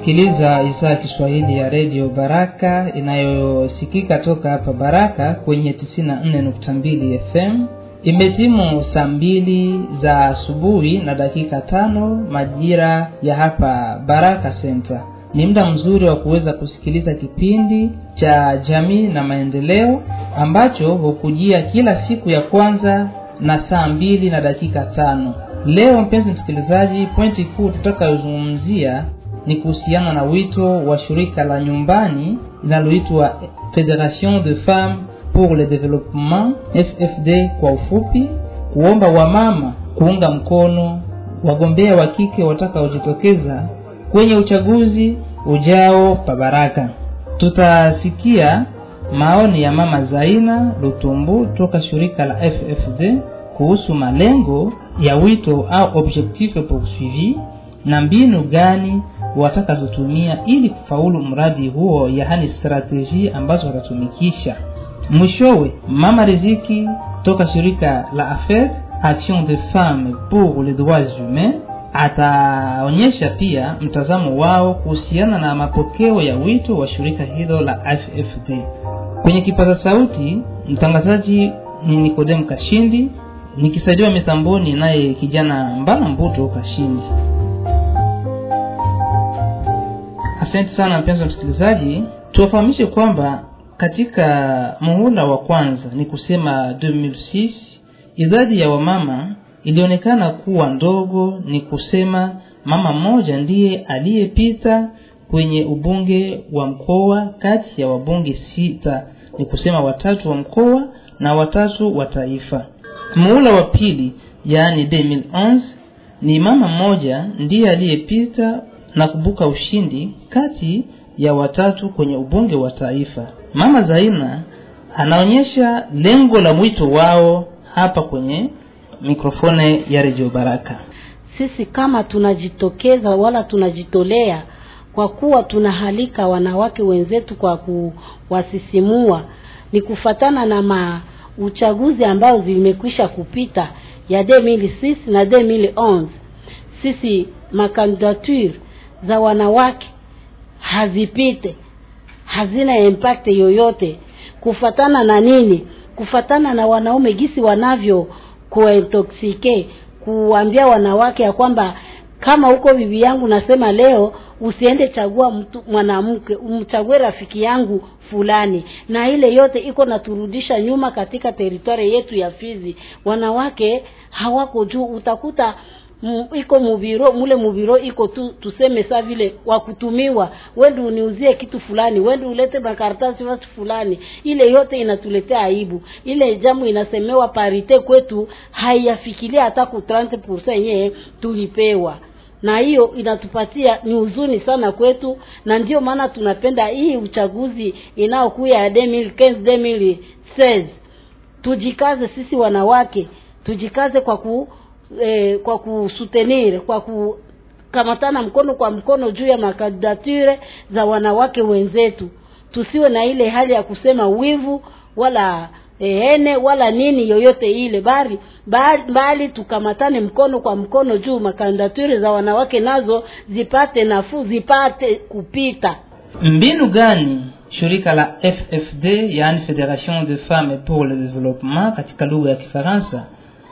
unasikiliza idhaa ya kiswahili ya redio baraka inayosikika toka hapa baraka kwenye 94.2 fm imetimu saa mbili za asubuhi na dakika tano majira ya hapa baraka center ni muda mzuri wa kuweza kusikiliza kipindi cha jamii na maendeleo ambacho hukujia kila siku ya kwanza na saa mbili na dakika tano leo mpenzi msikilizaji pointi kuu tutakayozungumzia ni kuhusiana na wito wa shirika la nyumbani linaloitwa federation de femmes pour le développement ffd kwa ufupi kuomba wamama kuunga mkono wagombea wa kike watakaojitokeza kwenye uchaguzi ujao pa baraka tutasikia maoni ya mama zaina lutumbu toka shirika la ffd kuhusu malengo ya wito au objectif poursuivi na mbinu gani watakazotumia ili kufaulu mradi huo yaani strateji ambazo watatumikisha mwishowe mama riziki toka shirika la affaire action de femmes pour les droits humains ataonyesha pia mtazamo wao kuhusiana na mapokeo ya wito wa shirika hilo la ffd kwenye kipaza sauti mtangazaji ni nikodemu kashindi nikisaidiwa mitamboni naye kijana mbana mbuto kashindi asante sana mpenzi wa msikilizaji tuwafahamishe kwamba katika muhula wa kwanza ni kusema 2006 idadi ya wamama ilionekana kuwa ndogo ni kusema mama mmoja ndiye aliyepita kwenye ubunge wa mkoa kati ya wabunge sita ni kusema watatu wa mkoa na watatu wa taifa muhula wa pili yaani 2011 ni mama mmoja ndiye aliyepita na kubuka ushindi kati ya watatu kwenye ubunge wa taifa mama zaina anaonyesha lengo la mwito wao hapa kwenye mikrofone ya redio baraka sisi kama tunajitokeza wala tunajitolea kwa kuwa tunahalika wanawake wenzetu kwa kuwasisimua ni kufatana na ma uchaguzi ambao zimekwisha kupita ya 2006 na 2011 sisi makandidature za wanawake hazipite hazina impact yoyote kufatana na nini kufatana na wanaume gisi wanavyo kuintoxike kuambia wanawake ya kwamba kama huko bibi yangu nasema leo usiende chagua mtu mwanamke umchague rafiki yangu fulani na ile yote iko naturudisha nyuma katika teritwari yetu ya fizi wanawake hawako juu utakuta M, iko mubiro mule mubiro iko tu tuseme saa vile wakutumiwa wendi uniuzie kitu fulani wendi ulete makaratasi watu fulani ile yote inatuletea aibu ile jambo inasemewa parite kwetu haiyafikiria hata ku 30% yenyewe tulipewa na hiyo inatupatia ni huzuni sana kwetu na ndio maana tunapenda hii uchaguzi inayokuya ya 2015 2016 tujikaze sisi wanawake tujikaze kwa ku eh, kwa kusutenir kwa kukamatana mkono kwa mkono juu ya makandidature za wanawake wenzetu tusiwe na ile hali ya kusema wivu wala ene wala nini yoyote ile bali bali, bali tukamatane mkono kwa mkono juu makandidature za wanawake nazo zipate nafuu zipate kupita mbinu gani shirika la ffd yaani federation de femmes pour le développement katika lugha ya kifaransa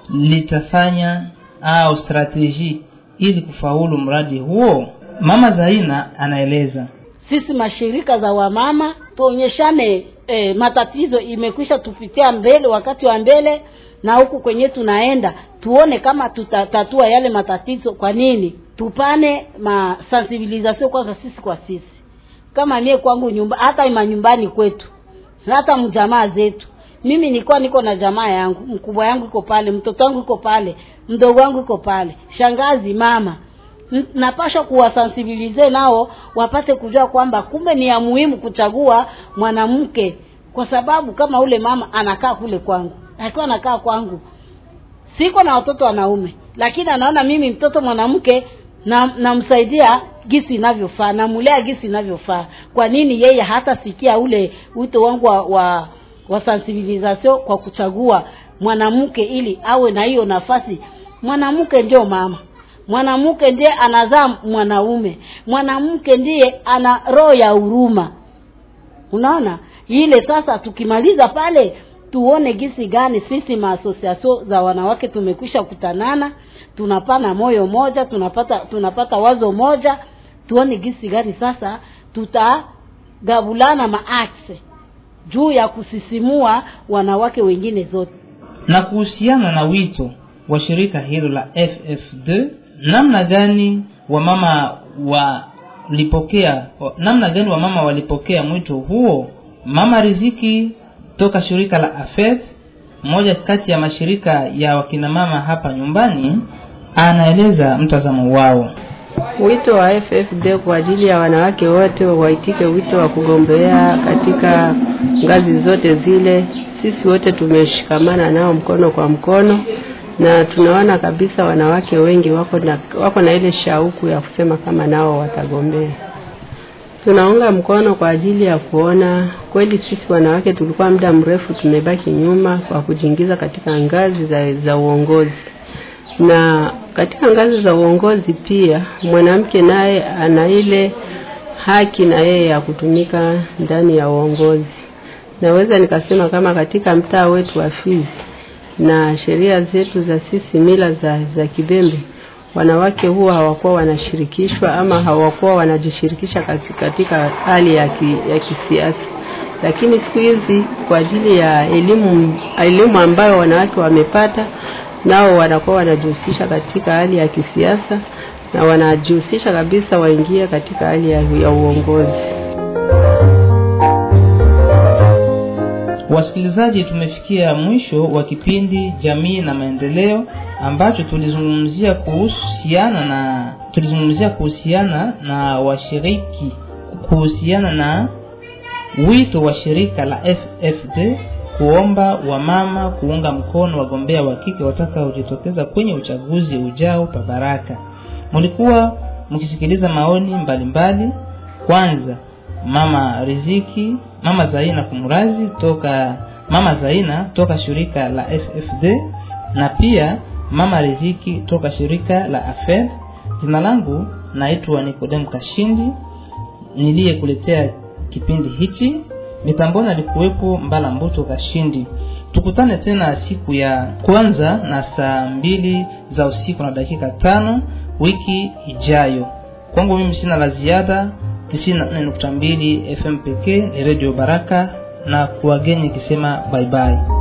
litafanya au strateji ili kufaulu mradi huo mama zaina anaeleza sisi mashirika za wamama tuonyeshane e, matatizo imekwisha tupitia mbele wakati wa mbele na huku kwenye tunaenda tuone kama tutatatua yale matatizo kwa nini tupane masensibilisation kwanza sisi kwa sisi kama mie kwangu nyumba hata manyumbani kwetu hata mjamaa zetu mimi nilikuwa niko na jamaa yangu mkubwa yangu iko pale mtoto wangu iko pale mdogo wangu iko pale shangazi mama napasha kuwasensibilize nao wapate kujua kwamba kumbe ni ya muhimu kuchagua mwanamke kwa sababu kama ule mama anakaa kule kwangu akiwa anakaa kwangu siko na watoto wanaume lakini anaona mimi mtoto mwanamke namsaidia na gisi inavyofaa namulea gisi inavyofaa kwa nini yeye hatasikia ule wito wangu wa, wa wa sensibilisation kwa kuchagua mwanamke ili awe na hiyo nafasi mwanamke ndio mama mwanamke ndiye anazaa mwanaume mwanamke ndiye ana roho ya huruma unaona ile sasa tukimaliza pale tuone gisi gani sisi maasosiasio za wanawake tumekwisha kutanana tunapana moyo moja tunapata tunapata wazo moja tuone gisi gani sasa tutagabulana maakse juu ya kusisimua wanawake wengine zote na kuhusiana na wito wa shirika hilo la ff2 namna gani wamama walipokea namna gani wamama walipokea mwito huo mama riziki toka shirika la afet mmoja kati ya mashirika ya wakinamama hapa nyumbani anaeleza mtazamo wao wito wa ffd kwa ajili ya wanawake wote waitike wito wa kugombea katika ngazi zote zile sisi wote tumeshikamana nao mkono kwa mkono na tunaona kabisa wanawake wengi wako na, wako na ile shauku ya kusema kama nao watagombea tunaunga mkono kwa ajili ya kuona kweli sisi wanawake tulikuwa muda mrefu tumebaki nyuma kwa kujiingiza katika ngazi za, za uongozi na katika ngazi za uongozi pia mwanamke naye ana ile haki na yeye ya kutumika ndani ya uongozi naweza nikasema kama katika mtaa wetu wa Fizi na sheria zetu za sisi mila za, za Kibembe wanawake huwa hawakuwa wanashirikishwa ama hawakuwa wanajishirikisha katika hali ya, ki, ya kisiasa lakini siku hizi kwa ajili ya elimu elimu ambayo wanawake wamepata nao wanakuwa wanajihusisha katika hali ya kisiasa na wanajihusisha kabisa waingie katika hali ya, ya uongozi wasikilizaji tumefikia mwisho wa kipindi jamii na maendeleo ambacho tulizungumzia kuhusiana na tulizungumzia kuhusiana na washiriki kuhusiana na wito wa shirika la ffd kuomba wamama kuunga mkono wagombea wa kike watakaojitokeza kwenye uchaguzi ujao pa baraka mlikuwa mkisikiliza maoni mbalimbali mbali. kwanza mama riziki mama zaina kumrazi toka mama zaina toka shirika la ffd na pia mama riziki toka shirika la afed jina langu naitwa nikodemu kashindi niliyekuletea kipindi hichi mitamboni alikuwepo mbala mbuto kashindi tukutane tena siku ya kwanza na saa mbili za usiku na dakika tano wiki ijayo kwangu mimi sina la ziada 94.2 fm pekee ni redio baraka na kuwageni ikisema baibai